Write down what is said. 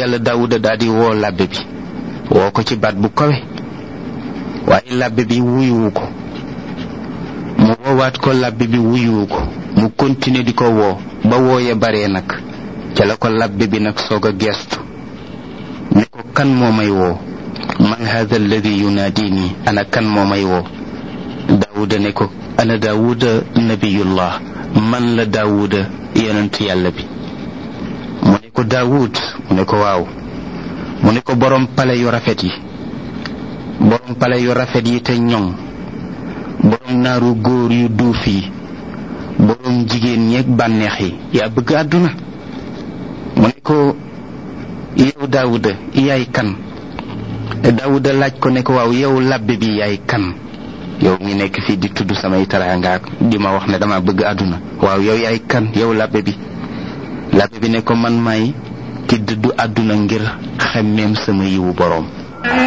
yàlla daawuda daal di woo labbe bi woo ko ci baat bu kawe waaye labbe bi wuyuwu ko mu woowaat ko labbe bi wuyuwu ko mu continuer di ko woo ba wooye baree nag ca la ko labbe bi nag soog a geestu ne ko kan moo may woo man hada alladi yunaadini ana kan moo may woo daawuda ne ko ana daawuda nabiyullah man la daawuda yonent yàlla bi mu ne ko daawud mu ne ko waaw mu ne ko borom pale yu rafet yi borom pale yu rafet yi te ñoŋ borom naaru góor yu duuf yi borom jigéen ñeeg bànneex yi yaa bëgg àdduna mu ne ko yow daawuda yaay kan daawuda laaj ko ne ko waaw yow labbe bi yaay kan yow mi nekk fii di tudd samay taraanga di ma wax ne dama bëgg àdduna waaw yow yaay kan yow labbe bi labbe bi ne ko man may ki dëddu àdduna ngir xemmeem sama yiwu boroom